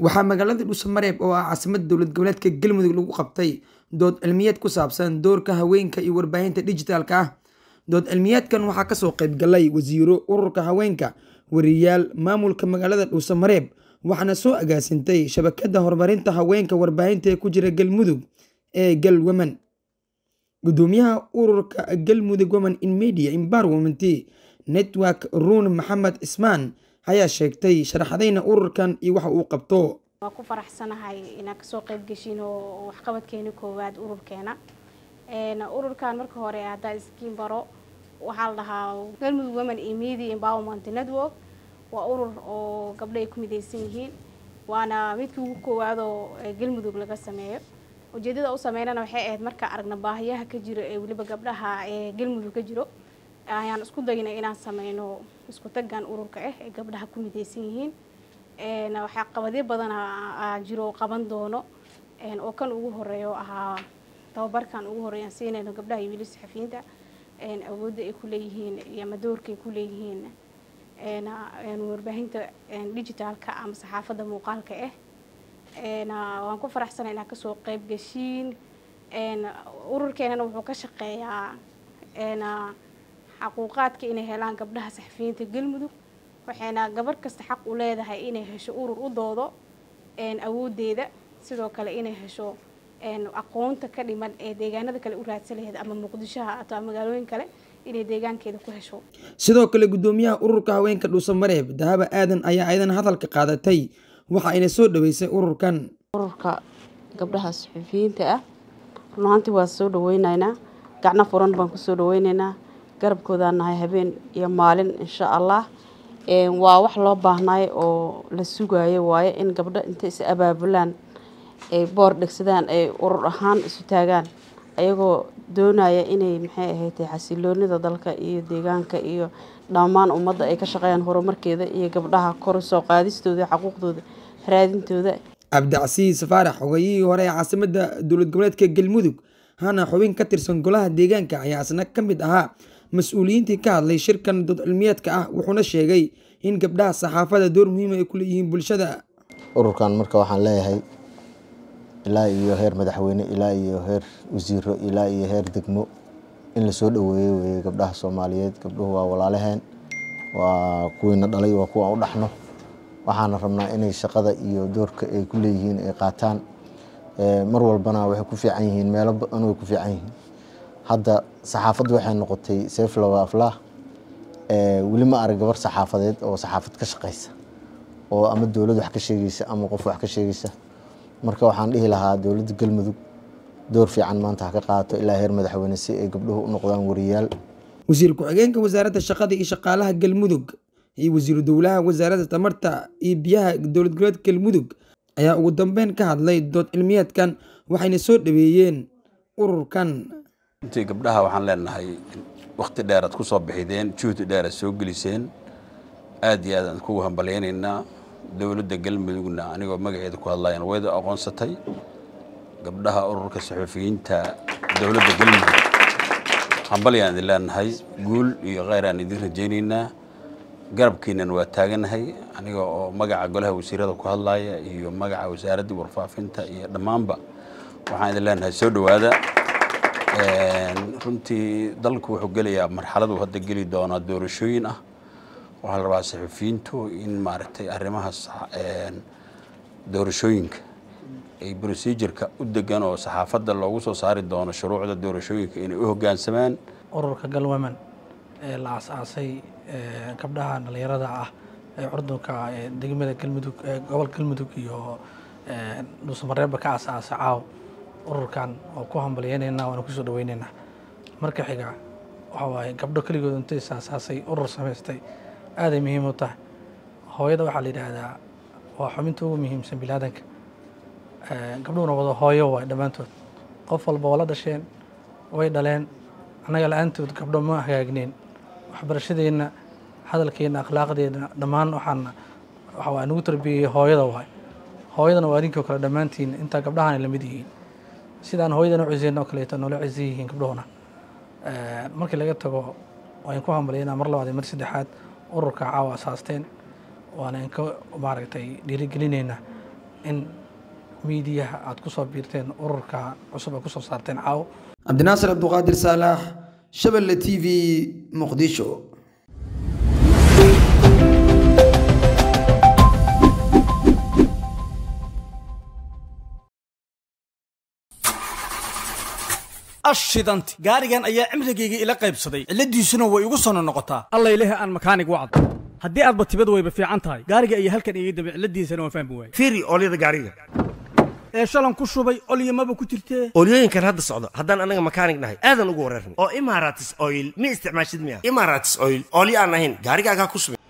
waxaa magaalada dhuusamareeb oo ah caasimada dowlad goboleedka galmudug lagu qabtay dood cilmiyeed ku saabsan doorka haweenka iyo warbaahinta dhijitaalka ah dood cilmiyeedkan waxaa kasoo qeybgalay wasiiro ururka haweenka wariyaal maamulka magaalada dhuusamareeb waxaana soo agaasintay shabakada horumarinta haweenka warbaahinta ee ku jira galmudug ee gal women gudoomiyaha ururka galmudug women in media environment network ruun maxamed ismaan ayaa sheegtay sharaxdayna ururkan iyo waxa uu qabto waa ku faraxsanahay inaan kasoo qayb geshin oo waxqabadkeena koowaad ururkeena ururkan marka hore haddaa iskiin baro waxaa la dhahaa galmudug women in media empowerment network waa urur oo gabdho ay ku midaysan yihiin waana midkii ugu koowaad oo galmudug laga sameeyo ujeedada u sameynana waxay ahayd markaa aragna baahiyaha ka jiro ee weliba gabdhaha ee galmudug ka jiro ayaan isku daynay inaan sameyno isku tagan ururka ah ee gabdhaha ku midaysan yihiin waxaa qabadyo badan jiro qaban doono oo kan ugu horeeyo ahaa tababarkan ugu horeeyaan siinayno gabdhaha iyo weli saxafiyiinta awoodda ay ku leeyihiin iyo ama doorka ay ku leeyihiin warbaahinta digitaalka ama saxaafadda muuqaalka ah waan ku faraxsanay inaan kasoo qayb geshiin ururkeenana wuxuu ka shaqeeyaa xaquuqaadka inay helaan gabdhaha saxafiyiinta galmudug waxayna gabar kasta xaq u leedahay inay hesho urur u doodo awoodeeda sidoo kale inay hesho aqoonta ka dhiman ee deegaanada kale u raadsan laheyd ama muqdishoha ato magaalooyin kale inay deegaankeeda ku hesho sidoo kale gudoomiyaha ururka haweenka dhuusamareeb dahaba aadan ayaa ayadana hadalka qaadatay waxa ayna soo dhaweysay ururkan ururka gabdhaha saxufiyiinta ah run ahaantii waa soo dhaweyneynaa gacno furan baan kusoo dhaweyneynaa garabkoodaan nahay habeen iyo maalin insha allah waa wax loo baahnaay oo la sugayo waaye in gabdho intay is abaabulaan ay boor dhegsadaan ay urur ahaan isu taagaan ayagoo doonaya inay maxay ahaydtay xasiloonida dalka iyo deegaanka iyo dhammaan ummadda ay ka shaqeeyaan horumarkeeda iyo gabdhaha kor soo qaadistooda xaquuqdooda raadintooda cabdicasiis faarax hogayihii hore ee caasimada dowlad goboleedka galmudug hana xubin ka tirsan golaha deegaanka ayaa isna ka mid ahaa mas-uuliyiintii ka hadlay shirkan dood cilmiyeedka ah wuxuuna sheegay in gabdhaha saxaafada door muhiima ay ku leeyihiin bulshada ururkan marka waxaan leeyahay ilaa iyo heer madaxweyne ilaa iyo heer wasiiro ilaa iyo heer degmo in lasoo dhaweeyo weeye gabdhaha soomaaliyeed gabdhuhu waa walaalaheen waa kuwiina dhalay waa kuwa u dhaxno waxaana rabnaa inay shaqada iyo doorka ay ku leeyihiin ay qaataan mar walbana waxay ku fiican yihiin meelo badan way ku fiican yihiin hadda saxaafaddu waxay noqotay seeflawa aflah weli ma arag gabar saxaafadeed oo saxaafad ka shaqeysa oo ama dowlad wax ka sheegeysa ama qof wax ka sheegeysa marka waxaan dhihi lahaa dowladda galmudug door fiican maanta ha ka qaato ilaa heer madaxweyne si ay gabdhuhu u noqdaan wariyaal wasiir ku-xigeenka wasaaradda shaqada iyo shaqaalaha galmudug iyo wasiiru dowlaha wasaaradda tamarta iyo biyaha dowlad goboleedka galmudug ayaa ugu dambeyn ka hadlay dood cilmiyeedkan waxayna soo dhaweeyeen ururkan runtii gabdhaha waxaan leenahay wakti dheer aad ku soo bixideen juhdi dheer aad soo geliseen aad iyo aad aan kugu hambalyaynaynaa dowladda galmudugna anigoo magaceeda ku hadlayan wayda aqoonsatay gabdhaha ururka saxuufiyiinta dowladda galmudug hambalyaan idin leenahay guul iyo kheyr aan idin rajaynaynaa garabkiinan waa taaganahay aniga oo magaca golaha wasiirada ku hadlaya iyo magaca wasaaraddii warfaafinta iyo dhammaanba waxaan idin leenahay soo dhowaada runtii dalku wuxuu gelayaa marxaladu hadda geli doonaa doorashooyin ah waxaa la rabaa saxufiyiintu in maaragtay arrimahaas doorashooyinka ay procedureka u degan oo saxaafadda loogu soo saari doono shuruucda doorashooyinka inay u hoggaansamaan ururka galwomen ee la aas-aasay gabdhaha dhalinyarada ah ee curdunka degmada galmudug gobol galmudug iyo dhuusamareebba ka aas-aasay caaw ururkan oo ku hambalyeynayna waana kusoo dhaweyneynaa marka xiga waxa waaye gabdho keligood intay is-aasaasay urur samaystay aaday muhiim u tahay hooyada waxaa la yidhaahdaa waa xubinta ugu muhiimsan bilaadanka gabdhuhuna wada hooyo waay dhammaantood qof walba waa la dhasheen way dhaleen annaga la-aantood gabdho ma hagaagneen waxbarashadeenna hadalkeenna akhlaaqdeena dhammaan waxaana waxaa nagu tarbiyeyey hooyada waay hooyadana waa adinkoo kale dhammaantiin intaa gabdhahan la mid yihiin sidaan hooyadana u ciseyna oo kaleeto noola cisan yihiin gabdhuhuna markii laga tago waan ku hambalyaynaa mar labaad iyo mar saddexaad ururka caawa asaasteen waana inka maaragtay dhiirigelinaynaa in miidiyaha aad ku soo biirteen ururka cusub ay ku soo saarteen caawo cabdinaasir cabduqaadir saalax shabelle t v muqdisho ashidanti gaarigan ayaa cimrigayga ila qaybsaday cilladiisuna way igu sono noqotaa allayleh aan makaanig wacd haddii aadba tibad wayba fiican tahay gaariga iyo halkan iga dambe cilladiisana waan fahmi waaye fiiri oolyada gaariga ee shalan ku shubay olyamaba ku jirtee oolyooyinkan hadda socdo haddaan anaga makaanig nahay aadan ugu wareerna oo imaratis oil ma isticmaashid miya imaratis oil oolyo aan ahayn gaarigaagaa ku subin